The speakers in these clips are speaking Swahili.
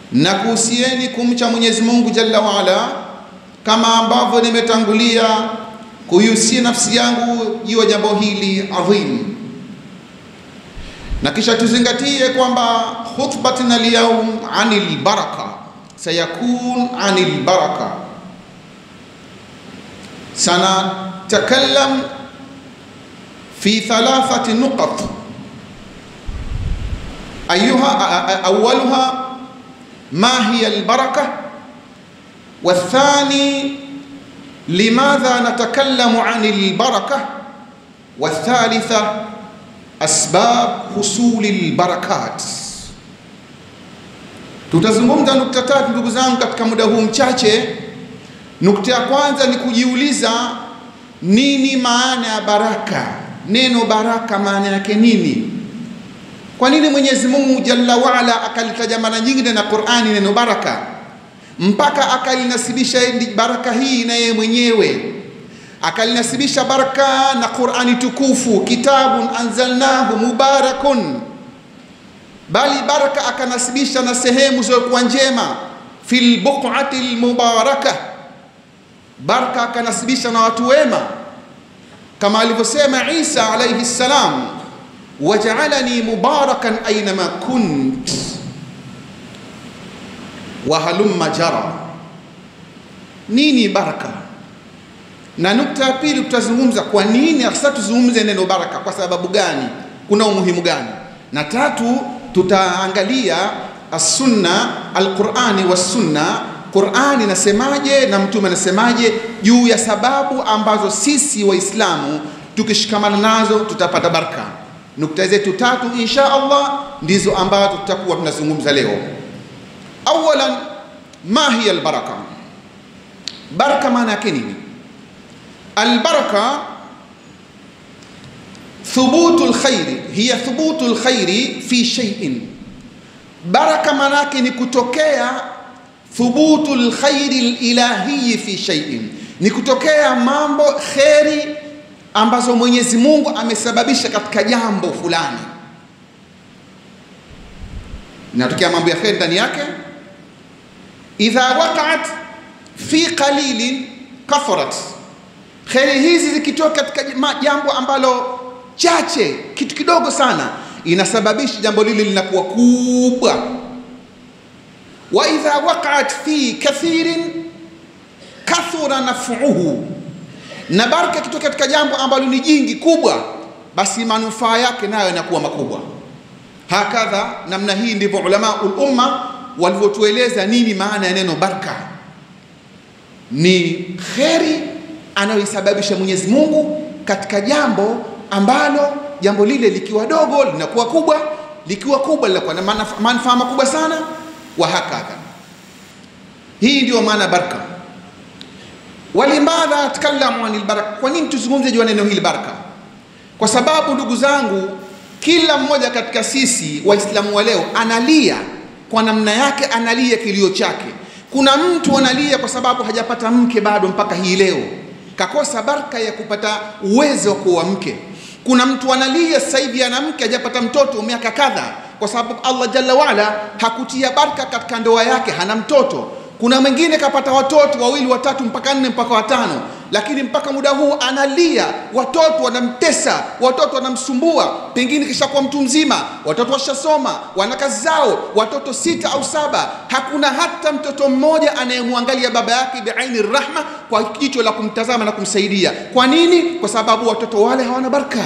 na kuhusieni kumcha Mwenyezi Mungu Jalla waala, kama ambavyo nimetangulia kuihusia nafsi yangu juu ya jambo hili adhim, na kisha tuzingatie kwamba khutbatuna lyaum anil baraka sayakun anil baraka, sanatakallam fi thalathati nuqat ayuha awaluha ما هي البركة والثاني لماذا نتكلم عن البركة والثالثة أسباب حصول البركات tutazungumza nukta tatu ndugu zangu katika muda huu mchache nukta ya kwanza ni kujiuliza nini maana ya baraka neno baraka maana yake nini kwa nini Mwenyezi Mungu Jalla waala akalitaja mara nyingine na Qur'ani neno baraka mpaka akalinasibisha baraka hii na yeye mwenyewe akalinasibisha baraka na Qur'ani tukufu, kitabun anzalnahu mubarakun, bali baraka akanasibisha na sehemu zilizokuwa njema, fil buq'ati almubaraka, baraka akanasibisha na watu wema, kama alivyosema Isa alayhi salam wajaalani mubarakan ainama kunt wa halumma jara. Nini baraka? Na nukta ya pili tutazungumza kwa nini hasa tuzungumze neno baraka, kwa sababu gani, kuna umuhimu gani, na tatu tutaangalia as-sunna al-Qur'ani was-sunna, Qur'ani nasemaje na mtume anasemaje juu ya sababu ambazo sisi Waislamu tukishikamana nazo tutapata baraka. Nukta zetu tatu insha Allah ndizo ambazo tutakuwa tunazungumza leo. Awalan, ma hiya albaraka? Baraka maana yake nini? Albaraka thubutu alkhairi, hiya thubutu alkhairi fi shay'in. Baraka maana yake ni kutokea thubutu alkhairi alilahi fi shay'in, ni kutokea mambo kheri ambazo Mwenyezi Mungu amesababisha katika jambo fulani, inatokea mambo ya kheri ndani yake. Idha waqa'at fi qalilin kafarat, kheri hizi zikitoka katika jambo ambalo chache, kitu kidogo sana, inasababisha jambo lile linakuwa kubwa. Wa idha waqa'at fi kathirin kathura naf'uhu na baraka ikitoka katika jambo ambalo ni jingi kubwa, basi manufaa yake nayo yanakuwa makubwa. Hakadha, namna hii ndivyo ulama ulumma walivyotueleza nini maana ya neno baraka. Ni kheri anayoisababisha Mwenyezi Mungu katika jambo ambalo jambo lile likiwa dogo linakuwa kubwa, likiwa kubwa linakuwa na manufaa makubwa sana, wa hakadha. Hii ndio maana baraka walimadha takallamu anil baraka, kwa nini tuzungumze juu ya neno hili baraka? Kwa sababu ndugu zangu, kila mmoja katika sisi Waislamu wa leo analia kwa namna yake, analia kilio chake. Kuna mtu analia kwa sababu hajapata mke bado mpaka hii leo, kakosa baraka ya kupata uwezo wa kuoa mke. Kuna mtu analia sasa hivi ana mke hajapata mtoto miaka kadha, kwa sababu Allah jalla waala hakutia baraka katika ndoa yake, hana mtoto kuna mwingine kapata watoto wawili watatu mpaka nne mpaka watano, lakini mpaka muda huu analia, watoto wanamtesa, watoto wanamsumbua, pengine kisha kuwa mtu mzima, watoto washasoma, wana kazi zao, watoto sita au saba, hakuna hata mtoto mmoja anayemwangalia baba yake biaini rahma, kwa jicho la kumtazama na kumsaidia. Kwa nini? Kwa sababu watoto wale hawana baraka.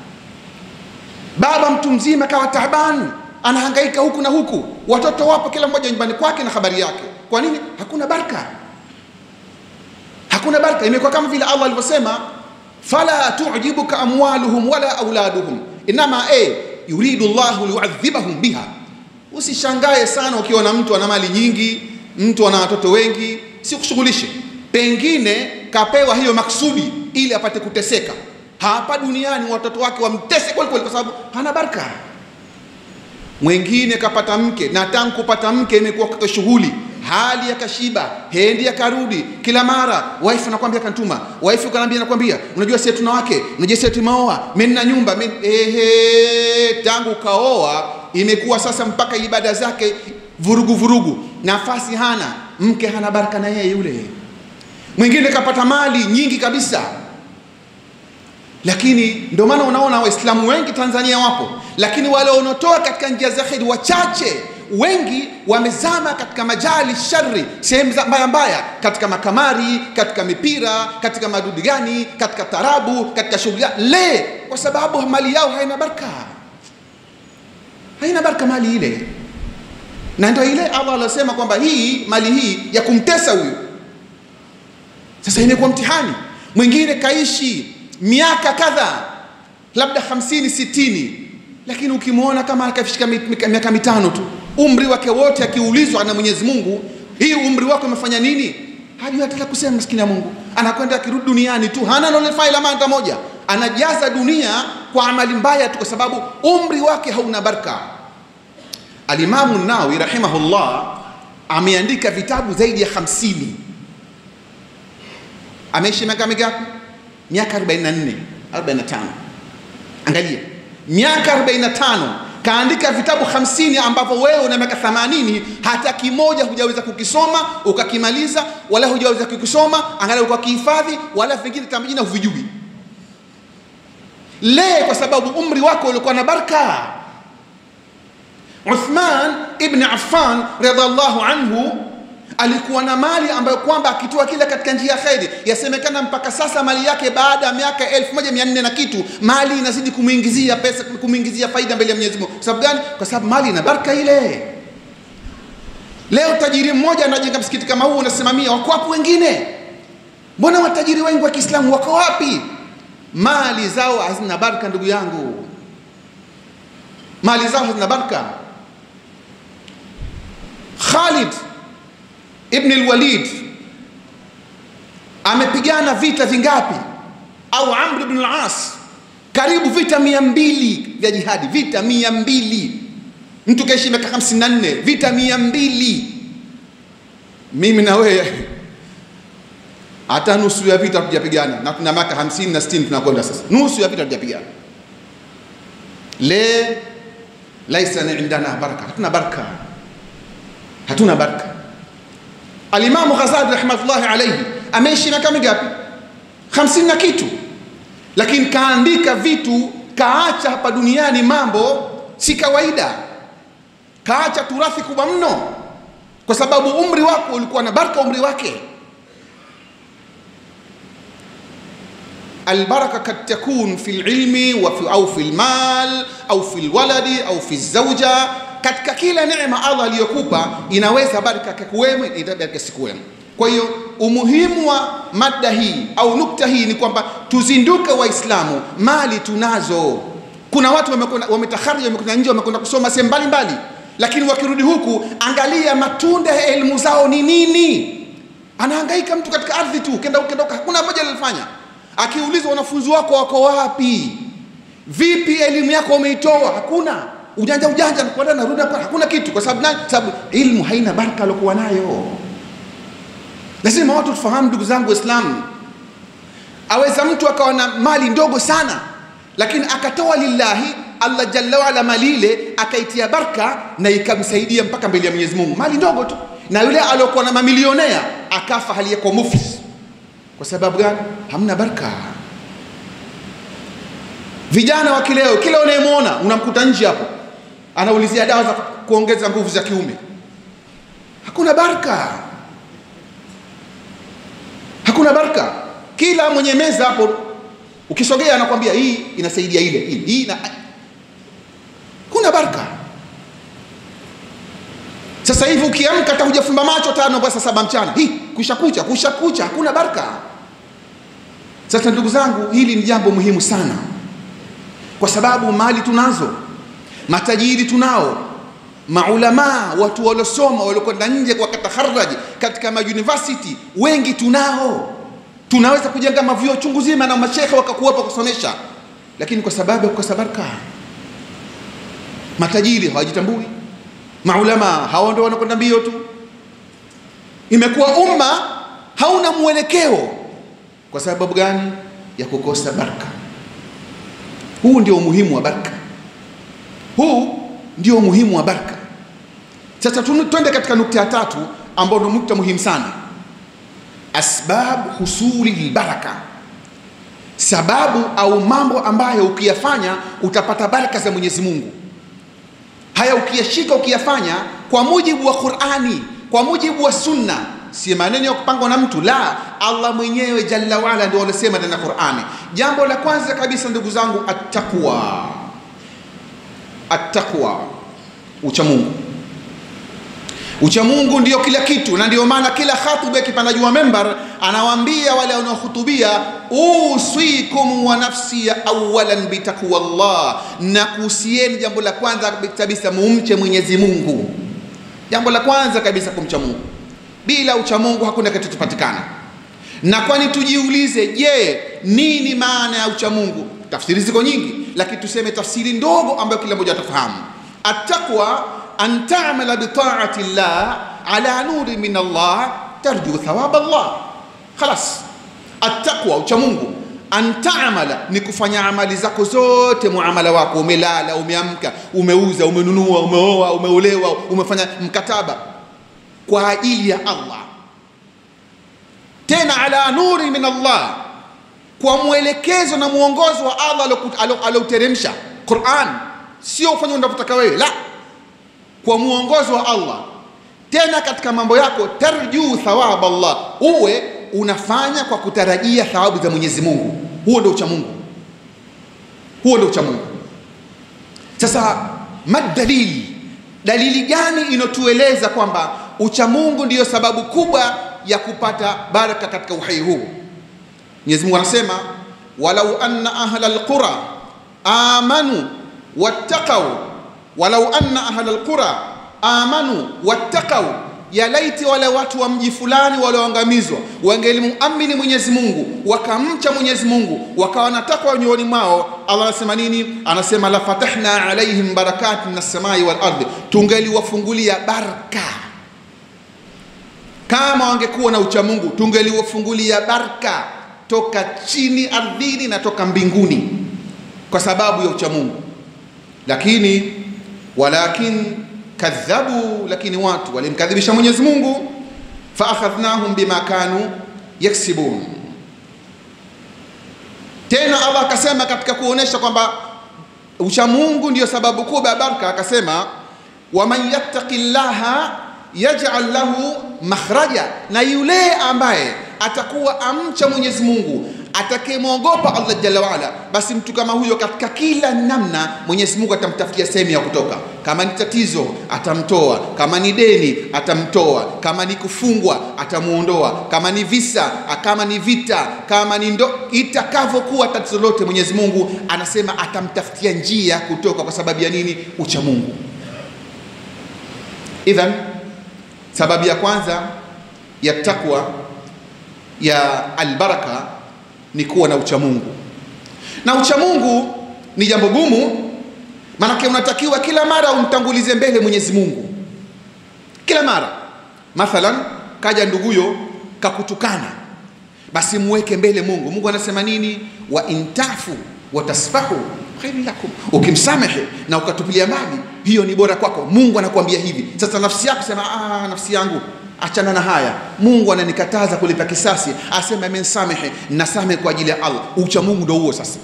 Baba mtu mzima kawa taabani, anahangaika huku na huku, watoto wapo kila mmoja nyumbani kwake na habari yake kwa nini? Hakuna baraka, hakuna baraka. Imekuwa kama vile Allah alivyosema, fala tujibuka amwaluhum wala auladuhum inama e yuridu llahu liyuadhibahum biha. Usishangae sana ukiona mtu ana mali nyingi, mtu ana watoto wengi, sikushughulishe. Pengine kapewa hiyo maksudi ili apate kuteseka hapa duniani, watoto wake wamtese kweli kweli, kwa sababu hana baraka. Mwingine kapata mke na tangu kupata mke imekuwa kwa shughuli hali yakashiba, hendi akarudi, kila mara wife anakwambia kantuma, wife kanambia, nakwambia, unajua sisi tuna wake, unajua sisi tumeoa, mimi na nyumba mimi. Ehe, tangu kaoa imekuwa sasa mpaka ibada zake vurugu vurugu, nafasi hana, mke hana baraka na yeye yule. Mwingine kapata mali nyingi kabisa, lakini ndio maana unaona Waislamu wengi Tanzania wapo, lakini wale wanaotoa katika njia za kheri wachache wengi wamezama katika majali shari, sehemu mbaya mbaya, katika makamari, katika mipira, katika madudu gani, katika tarabu, katika shughuli le, kwa sababu mali yao haina baraka, haina baraka mali ile, na ndio ile Allah alosema kwamba hii mali hii ya kumtesa huyu. Sasa imekuwa mtihani. Mwingine kaishi miaka kadhaa, labda hamsini sitini, lakini ukimwona kama akafika miaka mitano tu umri wake wote akiulizwa na Mwenyezi Mungu, hii umri wako umefanya nini? Hajui hata la kusema, maskini ya Mungu. Anakwenda akirudi duniani tu hana nolefai la manta moja, anajaza dunia kwa amali mbaya tu, kwa sababu umri wake hauna baraka. Alimamu Nawawi rahimahullah ameandika vitabu zaidi ya hamsini. Ameishi miaka mingapi? Miaka 44 45. Angalia, miaka 45 kaandika vitabu hamsini ambavyo wewe una miaka themanini hata kimoja hujaweza kukisoma ukakimaliza, wala hujaweza kukisoma angalau ukakihifadhi, wala vingine tamjina huvijui. Le, kwa sababu umri wako ulikuwa na baraka. Uthman ibn Affan radhiallahu anhu alikuwa na mali ambayo kwamba akitoa kila katika njia ya kheri, yasemekana mpaka sasa mali yake baada ya miaka elfu moja mia nne na kitu mali inazidi kumwingizia pesa, kumwingizia faida mbele ya Mwenyezi Mungu. Sababu gani? Kwa sababu mali ina baraka ile. Leo tajiri mmoja anajenga msikiti kama huu unasimamia, wako wapi wengine? Mbona watajiri wengi wa Kiislamu wako wapi? Mali zao hazina baraka, ndugu yangu, mali zao hazina baraka. Khalid Ibn al-Walid amepigana vita vingapi? Au Amr ibn al-As karibu vita mia mbili vya jihadi, vita mia mbili mtu kaishi miaka hamsini na nne vita mia mbili Mimi na wewe hata nusu ya vita hatujapigana, na tuna miaka hamsini na sitini tunakwenda sasa, nusu ya vita hatujapigana. Le laisa indana baraka, hatuna baraka, hatuna baraka. Alimamu Ghazali rahmatullahi alayhi ameishi miaka mingapi? hamsini na kitu, lakini kaandika vitu, kaacha hapa duniani mambo si kawaida, kaacha turathi kubwa mno, kwa sababu umri wako ulikuwa na baraka, umri wake. Albaraka kad takun fi lilmi au fi lmal au fi lwaladi au fi zauja katika kila neema Allah aliyokupa inaweza baraka kakuwemo, inaweza sikuwemo. Kwa hiyo umuhimu wa mada hii au nukta hii ni kwamba tuzinduke Waislamu, mali tunazo. Kuna watu wametahari, wamekwenda nje, wamekwenda kusoma sehemu mbalimbali, lakini wakirudi huku, angalia matunda ya elimu zao ni nini. Anahangaika mtu katika ardhi tu, kenda kenda, hakuna moja alilofanya. Akiulizwa wanafunzi wako wako wapi, vipi elimu yako umeitoa, hakuna ujanja ujanja, nakwenda narudi hapa, hakuna kitu. Kwa sababu nani? Sababu ilmu haina baraka aliokuwa nayo. Lazima watu tufahamu, ndugu zangu Waislamu, aweza mtu akawa na mali ndogo sana, lakini akatoa lillahi Allah jalla waala mali ile akaitia baraka na ikamsaidia mpaka mbele ya Mwenyezi Mungu, mali ndogo tu. Na yule aliokuwa na mamilionea akafa hali yako muflis. Kwa sababu gani? Hamna baraka. Vijana wa kileo, kila unayemwona unamkuta nje hapo anaulizia dawa za kuongeza nguvu za kiume, hakuna baraka, hakuna baraka. Kila mwenye meza hapo ukisogea anakwambia hii inasaidia ile hii, hii na kuna baraka. Sasa hivi ukiamka hata hujafumba macho tano kwa saa saba mchana, hii kusha kucha kusha kucha, hakuna baraka. Sasa ndugu zangu, hili ni jambo muhimu sana, kwa sababu mali tunazo matajiri tunao, maulamaa, watu waliosoma waliokwenda nje wakataharaji katika mauniversity wengi tunao, tunaweza kujenga mavyuo chungu zima na mashekhe wakakuwepo kusomesha, lakini kwa sababu ya kukosa baraka, matajiri hawajitambui, maulamaa hao ndio wanakwenda mbio tu. Imekuwa umma hauna mwelekeo. Kwa sababu gani? Ya kukosa baraka. Huu ndio umuhimu wa baraka. Huu ndio umuhimu wa baraka. Sasa twende katika nukta ya tatu ambayo ndio nukta muhimu sana, asbab husuli lbaraka, sababu au mambo ambayo ukiyafanya utapata baraka za Mwenyezi Mungu. Haya ukiyashika ukiyafanya kwa mujibu wa Qur'ani, kwa mujibu wa Sunna, si maneno ya kupangwa na mtu, la, Allah mwenyewe jalla waala ndio alisema ndani ya Qur'ani. Jambo la kwanza kabisa, ndugu zangu, attaqwa, attaqwa, ucha Mungu Uchamungu ndio kila kitu, na ndio maana kila khatibu akipanda juu wa membar anawaambia wale wanaohutubia, uswikum wa nafsi awalan bitaqwa Allah, na kuhusieni jambo la kwanza kabisa mumche Mwenyezi Mungu. Jambo la kwanza kabisa kumcha Mungu. Bila uchamungu hakuna kitu tupatikana. Na kwani tujiulize, je, nini maana ya uchamungu? Tafsiri ziko nyingi, lakini tuseme tafsiri ndogo ambayo kila mmoja atafahamu. Attaqwa an ta'mala bi ta'ati llah ala nuri min Allah tarju thawab Allah. Khalas, attaqwa, uchamungu an ta'mala ni kufanya amali zako zote, muamala wako, umelala, umeamka, umeuza, umenunua, umeoa, umeolewa, umefanya mkataba kwa ajili ya Allah, tena ala nuri min Allah, kwa mwelekezo na mwongozo wa Allah alioteremsha Qur'an, sio ufanye unavyotaka wewe, la, kwa mwongozo wa Allah. Tena katika mambo yako tarjuu thawab Allah, uwe unafanya kwa kutarajia thawabu za Mwenyezi Mungu. Huo ndio uchamungu, huo ndio uchamungu. Sasa madalili, dalili gani inotueleza kwamba uchamungu ndiyo sababu kubwa ya kupata baraka katika uhai huu? Mwenyezi Mungu anasema walau anna ahla alqura amanu wattaqau, walau anna ahla alqura amanu wattaqau ya laiti wale watu wa mji fulani walioangamizwa wangelimuamini Mwenyezi Mungu wakamcha Mwenyezi Mungu wakawa na takwa nyoyoni mwao. Allah anasema nini? Anasema la fatahna alaihim barakatin minas samai wal ardi, tungeliwafungulia baraka. Kama wangekuwa na uchamungu, tungeliwafungulia baraka toka chini ardhini na toka mbinguni, kwa sababu ya uchamungu. Lakini walakin kadhabu, lakini watu walimkadhibisha Mwenyezi Mungu, fa akhadhnahum bima kanu yaksibun. Tena Allah akasema katika kuonesha kwamba uchamungu ndiyo sababu kubwa ya baraka, akasema waman yattaqi llaha yaj'al lahu makhraja, na yule ambaye atakuwa amcha Mwenyezi Mungu atakayemwogopa Allah jalla waala, basi mtu kama huyo katika kila namna Mwenyezi Mungu atamtafutia sehemu ya kutoka. Kama ni tatizo atamtoa, kama ni deni atamtoa, kama ni kufungwa atamuondoa, kama ni visa, kama ni vita, kama ni ndo, itakavyokuwa tatizo lote, Mwenyezi Mungu anasema atamtafutia njia kutoka. Kwa sababu ya nini? Ucha Mungu. Idhan, sababu ya kwanza ya takwa ya albaraka ni kuwa na uchamungu, na uchamungu ni jambo gumu, maanake unatakiwa kila mara umtangulize mbele Mwenyezi Mungu, kila mara. Mathalan, kaja nduguyo kakutukana, basi muweke mbele Mungu. Mungu anasema nini? wa intafu watasfahu khairu lakum, ukimsamehe na ukatupilia mbali, hiyo ni bora kwako. Mungu anakuambia hivi. Sasa nafsi yako sema, ah, nafsi yangu achana na haya, Mungu ananikataza kulipa kisasi, asema amenisamehe, nasamehe kwa ajili ya Allah. Ucha Mungu ndio huo. Sasa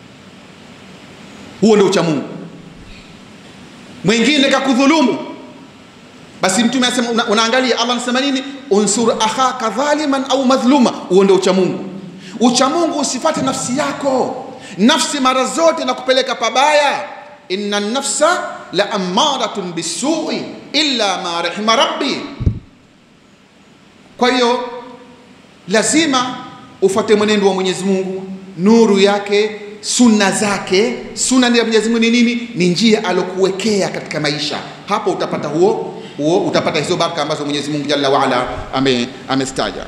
huo ndio ucha Mungu. Mwingine kakudhulumu, basi Mtume anasema una, unaangalia Allah anasema nini, unsur akhaka dhaliman au madhluma. Huo ndio ucha Mungu. Ucha Mungu usifate nafsi yako, nafsi mara zote na kupeleka pabaya. inna nafsa la amaratun bisui illa ma rahima rabbi kwa hiyo lazima ufuate mwenendo wa Mwenyezi Mungu, nuru yake, sunna zake. Sunna ya Mwenyezi Mungu ni nini? Ni njia alokuwekea katika maisha. Hapo utapata huo huo, utapata hizo baraka ambazo Mwenyezi Mungu Jalla waala ame amestaja.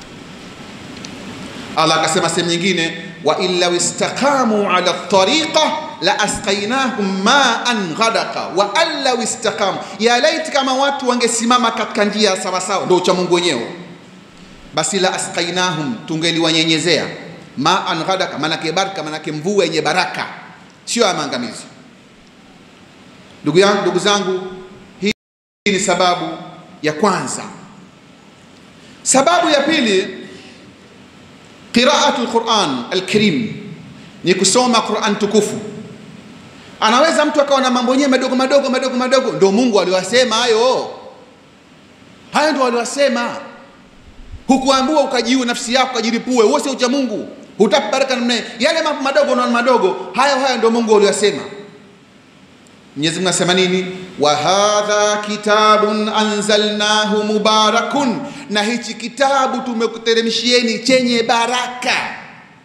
Allah akasema sehemu nyingine, wa illa istaqamu ala tariqa la asqainahum ma'an ghadaqa wa alla istaqamu, ya laiti kama watu wangesimama katika njia sawa sawa, ndio ucha Mungu wenyewe basi la asqainahum, tungeliwanyenyezea maan ghadaka, manake baraka, manake mvua yenye baraka, sio ya maangamizi. Ndugu yangu, ndugu zangu Hii ni sababu ya kwanza. Sababu ya pili, qiraatu lquran alkarim, ni kusoma Quran tukufu. Anaweza mtu akawa na mambo yenyewe madogo madogo madogo madogo, ndio Mungu aliwasema hayo, hayo ndio aliwasema. Hukuambiwa ukajiue nafsi yako ukajiripue, huo sio ucha Mungu, hutaki baraka namna yale mambo madogo na madogo, hayo hayo ndio Mungu aliyosema. Mwenyezi Mungu anasema nini? wa hadha kitabun anzalnahu mubarakun, na hichi kitabu tumekuteremshieni chenye baraka,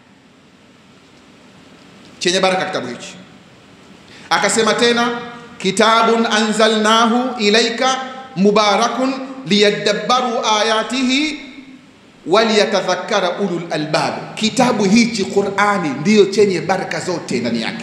chenye baraka kitabu hichi. Akasema tena kitabun anzalnahu ilaika mubarakun liyadabbaru ayatihi waliyatadhakkara ulul albab, kitabu hichi Qur'ani ndiyo chenye baraka zote ndani yake.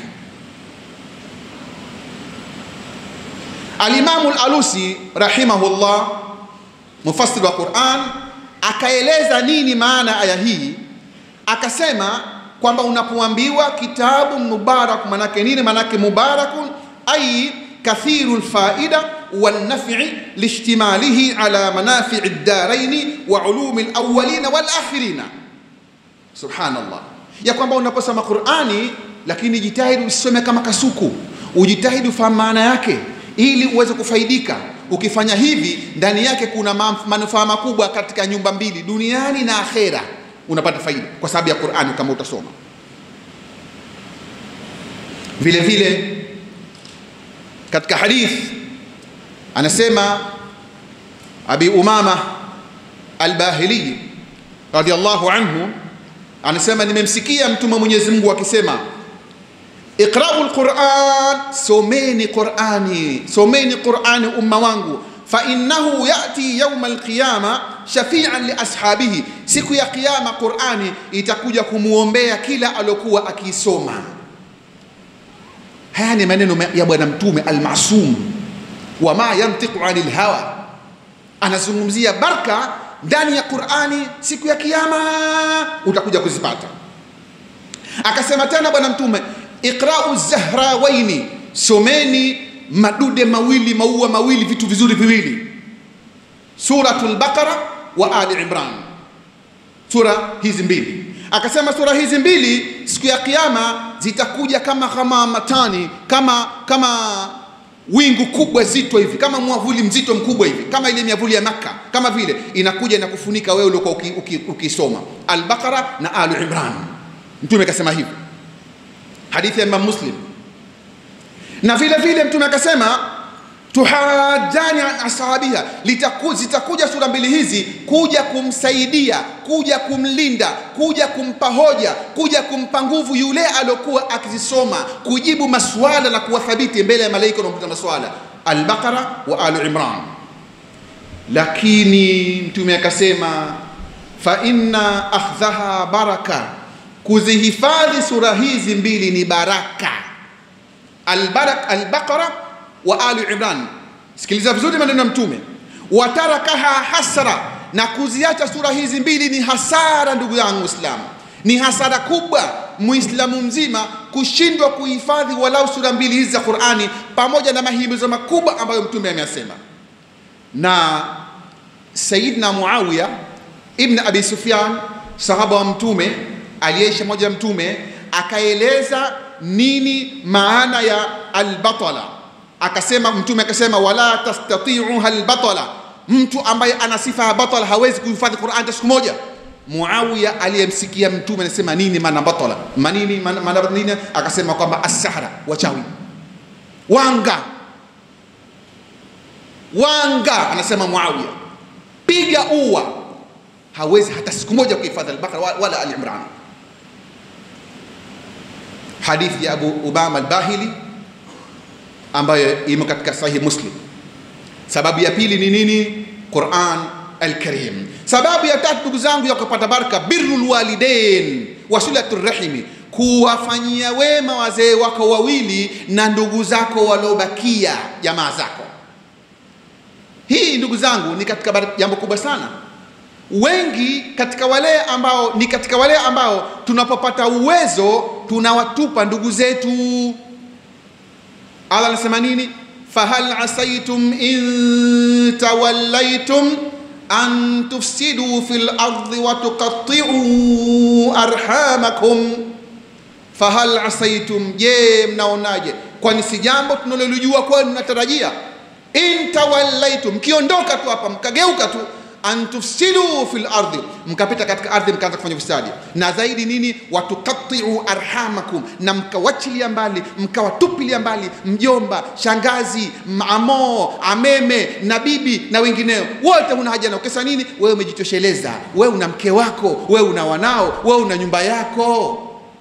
Alimamu Al-Alusi rahimahullah, mufassir wa Qur'an, akaeleza nini maana aya hii, akasema kwamba unapoambiwa kitabu mubarak, manake nini? Manake mubarakun ay kathiru lfaida walnaf'i lishtimalihi ala manafi'i ddaraini wa ulumi lawalina walakhirina. Subhanallah, ya kwamba unaposoma Qur'ani, lakini jitahidi usisome kama kasuku, ujitahidi ufahamu maana yake ili uweze kufaidika. Ukifanya hivi, ndani yake kuna manufaa makubwa katika nyumba mbili, duniani na akhera. Unapata faida kwa sababu ya Qur'ani kama utasoma. Vile vile katika hadith anasema Abi Umama Al-Bahili radiyallahu anhu anasema, nimemsikia mtume wa Mwenyezi Mungu akisema Iqra'u al-Qur'an, someni Qur'ani, someni Qur'ani umma wangu, fa innahu ya'ti yawma al-qiyama shafi'an li ashabihi, siku ya kiyama Qur'ani itakuja kumuombea kila alokuwa akiisoma. Haya ni maneno ya bwana mtume al-Masum, wa ma yantiqu 'anil hawa, anazungumzia baraka ndani ya Qur'ani, siku ya kiyama utakuja kuzipata. Akasema tena bwana mtume Iqra'u zahrawaini, someni madude mawili maua mawili vitu vizuri viwili, Suratul Baqara wa Ali Imran, sura hizi mbili. Akasema sura hizi mbili siku ya kiyama zitakuja kama ghamamatani, kama kama wingu kubwa zito hivi, kama mwavuli mzito mkubwa hivi, kama ile miavuli ya Makka, kama vile inakuja na kufunika wewe uliokuwa ukisoma uki, uki Al-Baqara na Ali Imran. Mtume akasema hivi hadithi ya Imam Muslim. Na vile vile mtume akasema tuhajani an ashabiha, zitakuja sura mbili hizi kuja kumsaidia, kuja kumlinda, kuja kumpa hoja, kuja kumpa nguvu yule aliokuwa akizisoma, kujibu maswala na kuwathabiti mbele ya malaika wanaokuta maswala, Al-Baqara wa Al Imran. Lakini mtume akasema fa inna akhdhaha baraka kuzihifadhi sura hizi mbili ni baraka. Albarak Albaqara wa Ali Imran. Sikiliza vizuri maneno ya Mtume, watarakaha hasra, na kuziacha sura hizi mbili ni hasara. Ndugu yangu Muislamu, ni hasara kubwa Muislamu mzima kushindwa kuhifadhi walau sura mbili hizi za Qur'ani, pamoja na mahimizo makubwa ambayo Mtume ameyasema. Na Sayyidina Muawiya ibn Abi Sufyan, sahaba wa Mtume aliyeishi moja mtume akaeleza nini maana ya albatala. Akasema mtume akasema, wala tastati'uha albatala, mtu ambaye ana sifa ya batala hawezi kuhifadhi Qur'an hata siku moja. Muawiya aliyemsikia mtume anasema nini maana batala, manini maana nini? Akasema kwamba as-sahra, wachawi, wanga, wanga. Anasema Muawiya, piga uwa, hawezi hata siku moja kuhifadhi al-Baqara wala al-Imran. Hadithi ya Abu Umama al-Bahili ambayo imo katika Sahih Muslim. Sababu ya pili ni nini? Quran al-Karim. Sababu ya tatu, ndugu zangu, ya kupata baraka, birrul walidain wa silatur rahimi, kuwafanyia wema wazee wako wawili na ndugu zako waliobakia, jamaa zako. Hii ndugu zangu ni katika jambo kubwa sana wengi katika wale ambao ni katika wale ambao tunapopata uwezo tunawatupa ndugu zetu. Allah anasema nini? fahal asaitum in tawallaitum an tufsidu fil ardi wa tuqatti'u arhamakum fahal asaitum, je, mnaonaje? Kwani si jambo tunalolijua kwenu, mnatarajia in tawallaitum, mkiondoka tu hapa mkageuka tu an tufsidu fil ardi, mkapita katika ardhi mkaanza kufanya ufisadi, na zaidi nini, watuqattiu arhamakum, na mkawachilia mbali mkawatupilia mbali mjomba, shangazi, amoo, ameme na bibi na wengineo wote, huna haja nao. Kisa nini? Wewe umejitosheleza, wewe una mke wako, wewe una wanao, wewe una nyumba yako.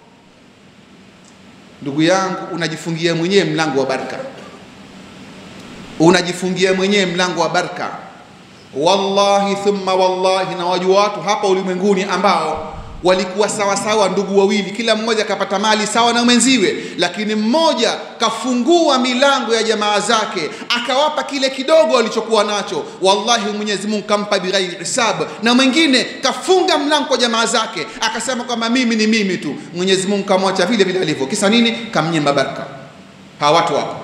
Ndugu yangu, unajifungia mwenyewe mlango wa baraka, unajifungia mwenyewe mlango wa baraka. Wallahi thumma wallahi, na wajua watu hapa ulimwenguni ambao walikuwa sawa sawa, ndugu wawili, kila mmoja kapata mali sawa na mwenziwe, lakini mmoja kafungua milango ya jamaa zake akawapa kile kidogo alichokuwa nacho. Wallahi Mwenyezi Mungu kampa bighairi hisab, na mwingine kafunga mlango kwa jamaa zake akasema kwamba mimi ni mimi tu. Mwenyezi Mungu kamwacha vile vile alivyo. Kisa nini? Kamnyima baraka. Hawa watu wapo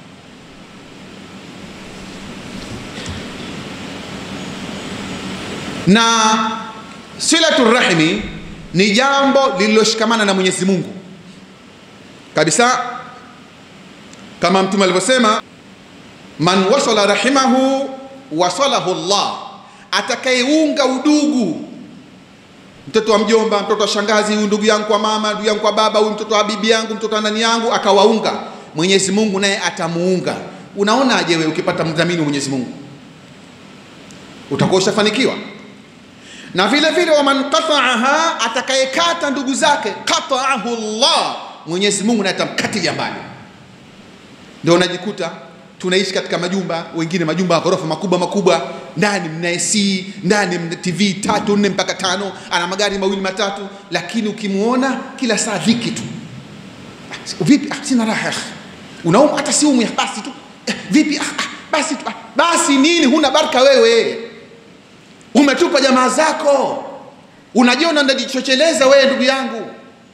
na silatu rahimi ni jambo lililoshikamana na Mwenyezi Mungu kabisa, kama Mtume alivyosema, man wasala rahimahu wasalahu Allah, atakayeunga udugu, mtoto wa mjomba, mtoto wa shangazi, huyu ndugu yangu kwa mama, ndugu yangu kwa baba, huyu mtoto wa bibi yangu, mtoto wa nani yangu, akawaunga, Mwenyezi Mungu naye atamuunga. Unaonaje wewe ukipata mdhamini wa Mwenyezi Mungu, utakuwa ushafanikiwa? na vile vile waman qata'aha, atakayekata ndugu zake, qata'ahu Allah, Mwenyezi Mungu naye atamkatilia mbali. Ndio unajikuta tunaishi katika majumba, wengine majumba ya ghorofa makubwa makubwa, ndani mna AC, ndani mna TV tatu nne mpaka tano, ana magari mawili matatu, lakini ukimuona kila saa dhiki tu. Ah, vipi? Ah, sina raha. Unauma hata si umu, basi tu. Eh, vipi? Ah, ah, basi tu. Ah, basi nini? Huna baraka wewe umetupa jamaa zako, unajiona ndajichocheleza wewe ndugu yangu.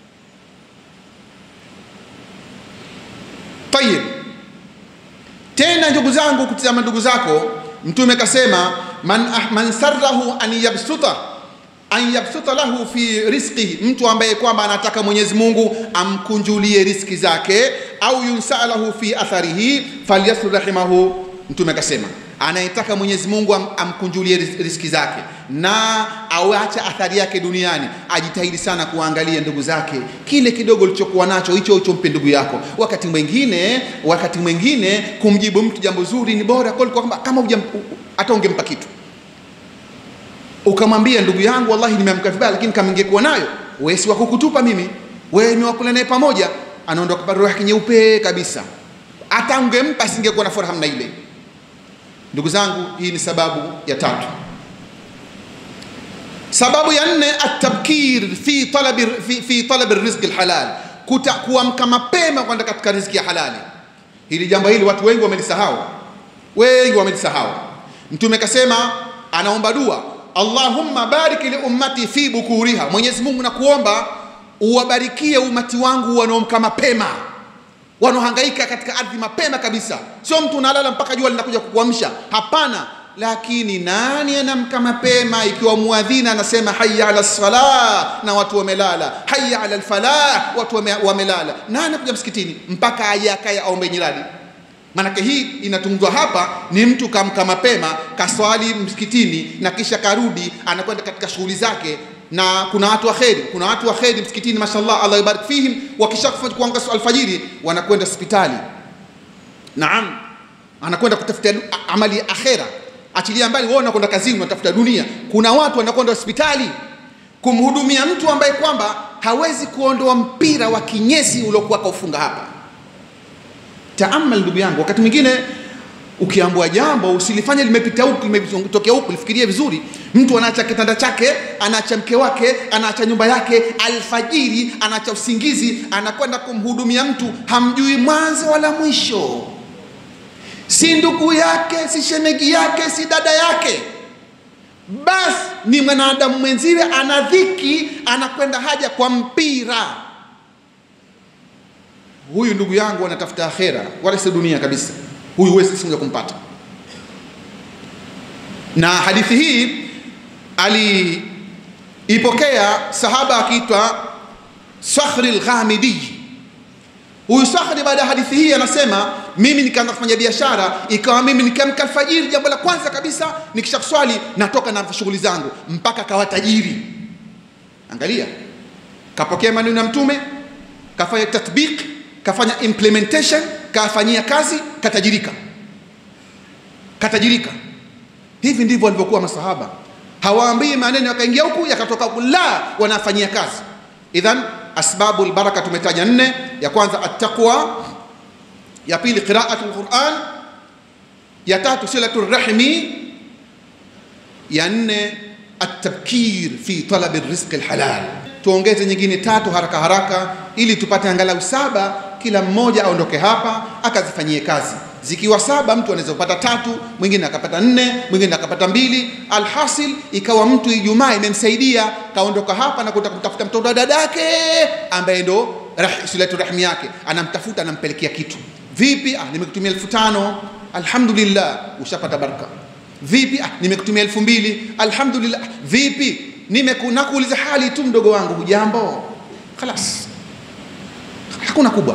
Tayib, tena ndugu zangu, kutizama ndugu zako, Mtume kasema man, ah, man sarrahu an yabsuta an yabsuta lahu fi rizqihi, mtu ambaye kwamba anataka Mwenyezi Mungu amkunjulie riski zake, au yunsalahu fi atharihi falyasr rahimahu. Mtume akasema anayetaka Mwenyezi Mungu am, amkunjulie riski zake na auache athari yake duniani, ajitahidi sana kuangalia ndugu zake, kile kidogo ulichokuwa nacho hicho hicho mpe ndugu yako. Wakati mwingine wakati mwingine kumjibu mtu jambo zuri ni bora kuliko kwamba kama hujam hata ungempa kitu ukamwambia ndugu yangu, wallahi nimeamka vibaya, lakini kama ingekuwa nayo wewe, si wakukutupa mimi, wewe ni wakula naye pamoja, anaondoka kwa roho yake nyeupe kabisa. Hata ungempa singekuwa na furaha na ile Ndugu zangu, hii ni sababu ya tatu. Sababu ya nne, atabkir fi talabi fi, fi talabi rizqi alhalal, kuamka mapema kwenda katika riziki ya halali. Hili jambo hili watu wengi wamelisahau, wengi wamelisahau. Mtume kasema, anaomba dua, Allahumma barik li ummati fi bukuriha, Mwenyezi Mungu nakuomba uwabarikie umati wangu wanaomka mapema wanaohangaika katika ardhi mapema kabisa. Sio mtu unalala mpaka jua linakuja kukuamsha, hapana. Lakini nani anamka mapema ikiwa muadhini anasema hayya ala sala na watu wamelala, hayya ala alfalah watu wame, wamelala? Nani anakuja msikitini mpaka aje akaye aombe nyiradi? Maanake hii inatungwa hapa ni mtu kamka mapema kaswali msikitini na kisha karudi anakwenda katika shughuli zake na kuna watu wa kheri, kuna watu wa kheri msikitini, mashallah, Allah ibarik fihim. Wakisha kuanga alfajiri wanakwenda hospitali, naam, anakwenda kutafuta amali ya akhera. Achilia mbali wewe unakwenda kazini, unatafuta dunia. Kuna watu wanakwenda hospitali kumhudumia mtu ambaye kwamba hawezi kuondoa mpira wa kinyesi uliokuwa kaufunga hapa. Taamal ndugu yangu, wakati mwingine ukiambua jambo usilifanye limepita huku limetokea huku, lifikirie vizuri. Mtu anaacha kitanda chake, anaacha mke wake, anaacha nyumba yake, alfajiri anaacha usingizi, anakwenda kumhudumia mtu hamjui mwanzo wala mwisho, si ndugu yake, si shemegi yake, si dada yake, basi ni mwanadamu mwenziwe, ana dhiki, anakwenda haja kwa mpira. Huyu ndugu yangu anatafuta akhera, wala si dunia kabisa huyu huwezi siku moja kumpata. Na hadithi hii aliipokea sahaba akiitwa Sakhri al-Ghamidi. Huyu Sakhri baada ya hadithi hii anasema mimi nikaanza kufanya biashara, ikawa mimi nikiamka alfajiri, jambo la kwanza kabisa nikisha kuswali natoka na shughuli zangu mpaka kawa tajiri. Angalia, kapokea maneno ya Mtume, kafanya tatbiq, kafanya implementation, kafanyia kazi, katajirika, katajirika. Hivi ndivyo walivyokuwa masahaba, hawaambii maneno yakaingia huku yakatoka huku, la, wanafanyia kazi. Idhan asbabu albaraka tumetaja nne. Ya kwanza attaqwa, ya pili qiraatu alquran, ya tatu silatu rahmi, ya nne atabkir fi talabi rizqi alhalal. Tuongeze nyingine tatu haraka haraka, ili tupate angalau saba, kila mmoja aondoke hapa akazifanyie kazi. Zikiwa saba, mtu anaweza kupata tatu, mwingine akapata nne, mwingine akapata mbili. Alhasil ikawa mtu Ijumaa imemsaidia kaondoka hapa na kutaka kutafuta mtoto wa dadake ambaye ndo rah, silatu rahmi yake, anamtafuta anampelekea kitu. Vipi? Ah, nimekutumia elfu tano alhamdulillah, ushapata baraka. Vipi? Ah, nimekutumia elfu mbili alhamdulillah. Vipi? nimekuuliza hali tu, mdogo wangu, hujambo? Khalas, hakuna kubwa.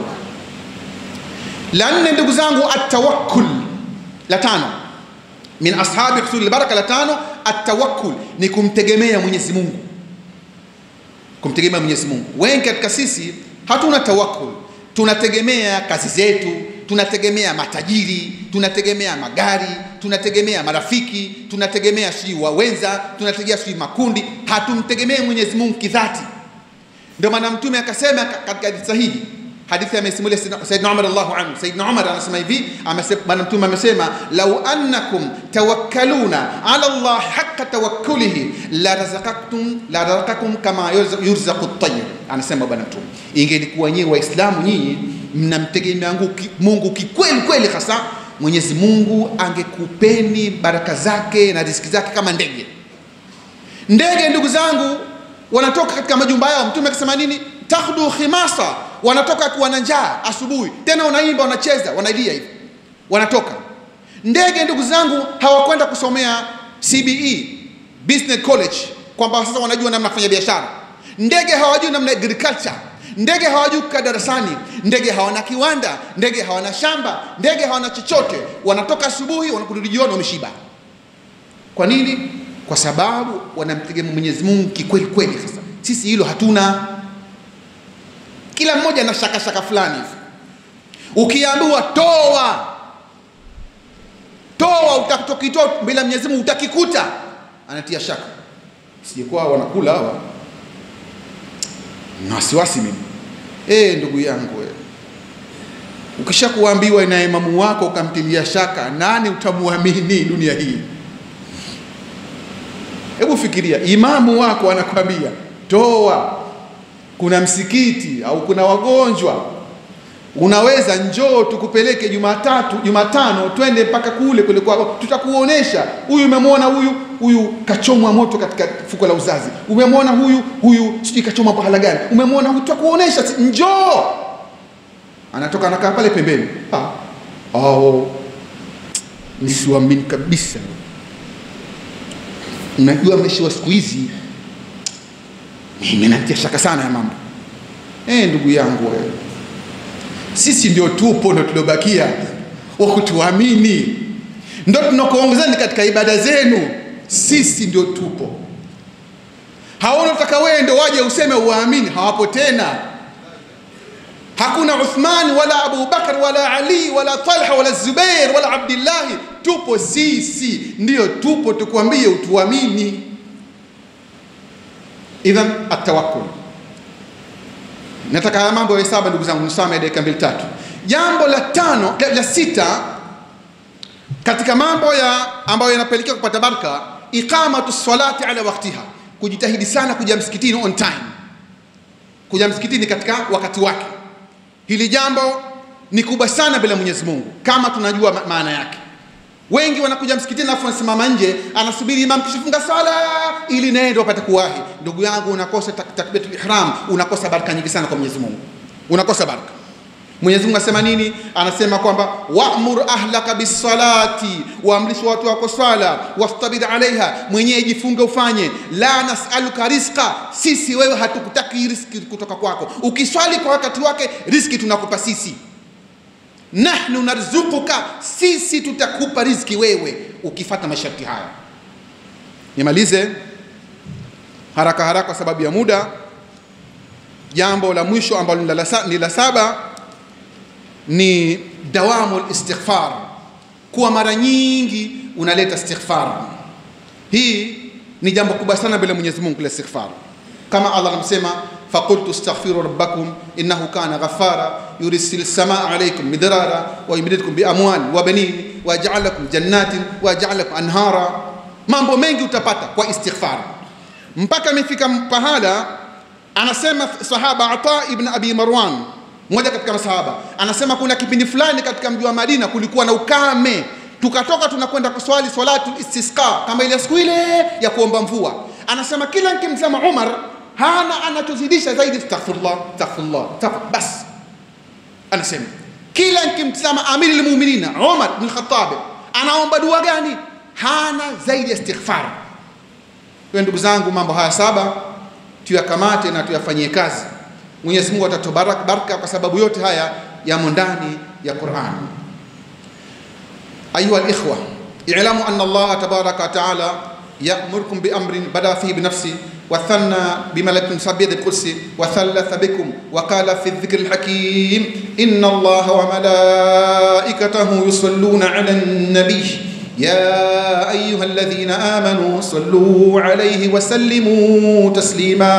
La nne, ndugu zangu, atawakkul. La tano, min ashabi husuli baraka. La tano, atawakkul ni kumtegemea Mwenyezi Mungu, kumtegemea Mwenyezi Mungu. Wengi katika sisi hatuna tawakkul, tunategemea kazi zetu, tunategemea matajiri, tunategemea magari, tunategemea marafiki, tunategemea sijui wawenza, tunategemea sijui makundi, hatumtegemee Mwenyezi Mungu kidhati. Ndio maana Mtume akasema katika hadithi sahihi hadithi amesimulia Saidna Umar Allahu anhu. Saidna Umar anasema hivi, bwana Mtume amesema, lau annakum tawakkaluna ala Allah haqqa tawakkulihi la razaqakum la razaqakum kama yurzaqu at-tayr. Anasema bwana Mtume, ingelikuwa nyewe Waislamu nyinyi mnamtegemea Mungu kikweli kweli, hasa Mwenyezi Mungu angekupeni baraka zake na riziki zake kama ndege. Ndege ndugu zangu wanatoka katika majumba yao. Mtume akasema nini? takhdu khimasa, wanatoka kuwa na njaa asubuhi, tena wanaimba, wanacheza, wanalia hivi, wanatoka. Ndege ndugu zangu hawakwenda kusomea CBE business college, kwamba sasa wanajua namna kufanya biashara. Ndege hawajui namna agriculture. Ndege hawajui kukaa darasani. Ndege hawana kiwanda. Ndege hawana shamba. Ndege hawana chochote. Wanatoka asubuhi, wanakurudi jioni wameshiba. Kwa nini? Kwa sababu wanamtegemea Mwenyezi Mungu kikweli kweli. Sasa sisi hilo hatuna kila mmoja na shaka shaka fulani hivi. Ukiambiwa toa toa, utakitokitoa mbele ya Mwenyezi Mungu utakikuta, anatia shaka, sijekuwa wanakula hawa na wasiwasi mimi. Eh, ndugu yangu we, ukisha kuambiwa na imamu wako ukamtilia shaka, nani utamuamini dunia hii? Hebu fikiria, imamu wako anakwambia toa kuna msikiti au kuna wagonjwa, unaweza njoo tukupeleke Jumatatu, Jumatano twende mpaka kule kule kwao, tutakuonesha huyu. Umemwona huyu huyu kachomwa moto katika fuko la uzazi, umemwona huyu huyu sijui kachomwa pahala gani, umemwona huyu, tutakuonesha, njoo. Anatoka anakaa pale pembeni, ah, oh, nisiwaamini kabisa. Unajua maisha wa siku hizi mimi natia shaka sana ya mambo eh, ndugu yangu wewe, sisi ndio tupo ndio tuliobakia wa kutuamini, ndio tunakuongozani katika ibada zenu, sisi ndio tupo. Hao unataka wewe ndio waje useme uwaamini, hawapo tena. Hakuna Uthman wala Abu Bakar wala Ali wala Talha wala Zubair wala Abdillahi, tupo sisi, ndio tupo, tukuambie utuamini. Idhan atawakkul. Nataka haya mambo ya saba, ndugu zangu, nisame dakika mbili tatu. Jambo la tano la, la sita katika mambo ya ambayo yanapelekea kupata baraka, iqamatu salati ala waktiha, kujitahidi sana kuja msikitini on time, kuja msikitini katika wakati wake. Hili jambo ni kubwa sana bila Mwenyezi Mungu, kama tunajua ma maana yake. Wengi wanakuja msikitini alafu wanasimama nje, anasubiri imam kishafunga sala ili naye ndio apate kuwahi. Ndugu yangu, unakosa tak takbiratul ihram, unakosa baraka nyingi sana kwa Mwenyezi Mungu, unakosa baraka. Mwenyezi Mungu asema nini? Anasema kwamba wa'mur ahlaka bisalati, waamrisha watu wako swala, wastabir alaiha, mwenyewe jifunge ufanye. La nasaluka rizqa, sisi wewe hatukutaki riski kutoka kwako. Ukiswali kwa wakati wake, riski tunakupa sisi. Nahnu narzukuka, sisi tutakupa riziki wewe ukifata masharti haya. Nimalize haraka haraka kwa sababu ya muda. Jambo la mwisho ambalo ni la sa- ni la saba ni dawamu listighfar, kuwa mara nyingi unaleta istighfar. Hii ni jambo kubwa sana mbele ya Mwenyezi Mungu la istighfar, kama Allah anamsema faqultu astaghfiru rabbakum innahu kana ghaffara yursil samaa alaykum midrara wa yumdidkum bi amwal wa banin wa yaj'al lakum jannatin wa yaj'al lakum anhara. Mambo mengi utapata kwa istighfar, mpaka imefika pahala anasema sahaba Ata ibn Abi Marwan mmoja katika masahaba anasema kuna kipindi fulani katika mji wa Madina kulikuwa na ukame, tukatoka tunakwenda kuswali swalatu istisqa kama ile siku ile ya kuomba mvua. Anasema kila nikimsema Umar hana anachozidisha zaidi astaghfirullah, astaghfirullah, astaghfir- bas. Anasema kila nikimtazama amiri lmuminina Umar bin Khattab anaomba dua gani? Hana zaidi ya istighfar. Kwa ndugu zangu, mambo haya saba tuyakamate na tuyafanyie kazi. Mwenyezi Mungu atatubaraka baraka kwa sababu yote haya yamo ndani ya Qur'an. Ayuha al-ikhwa, i'lamu anna Allah tabaraka wa ta'ala ya'murukum bi amrin bada fihi bi nafsi wa thanna bi malakin sabiyat al-qudsi wa thalatha bikum wa qala fi dhikr al-hakim inna Allah wa malaikatahu yusalluna 'ala an-nabiy يا أيها الذين آمنوا صلوا عليه وسلموا تسليما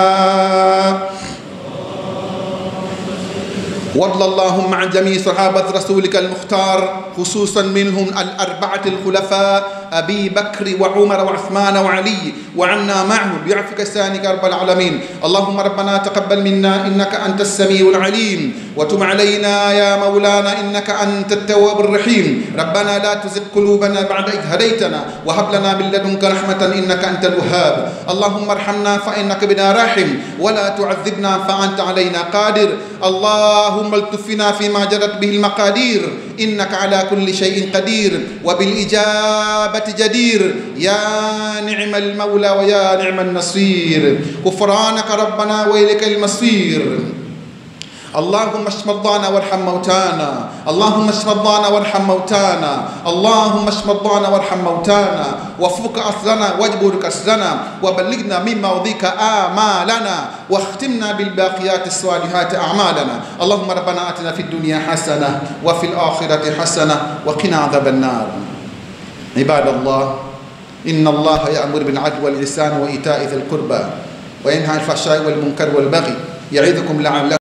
وارض اللهم عن جميع صحابة رسولك المختار خصوصا منهم الأربعة الخلفاء أبي بكر وعمر وعثمان وعلي وعنا معهم بعفك سانك رب العالمين اللهم ربنا تقبل منا إنك أنت السميع العليم وتب علينا يا مولانا إنك أنت التواب الرحيم ربنا لا تزغ قلوبنا بعد إذ هديتنا وهب لنا من لدنك رحمة إنك أنت الوهاب اللهم ارحمنا فإنك بنا راحم ولا تعذبنا فأنت علينا قادر اللهم التفنا فيما جرت به المقادير إنك على كل شيء قدير وبالإجابة جدير يا نعم المولى ويا نعم النصير غفرانك ربنا وإليك المصير اللهم اشف مرضانا وارحم موتانا اللهم اشف مرضانا وارحم موتانا اللهم اشف مرضانا وارحم موتانا وفك أسرنا واجبر كسرنا وبلغنا مما وضيك آمالنا واختمنا بالباقيات الصالحات أعمالنا اللهم ربنا آتنا في الدنيا حسنة وفي الآخرة حسنة وقنا عذاب النار عباد الله إن الله يأمر بالعدل والإحسان وإيتاء ذي القربى وينهى عن الفحشاء والمنكر والبغي يعظكم لعلكم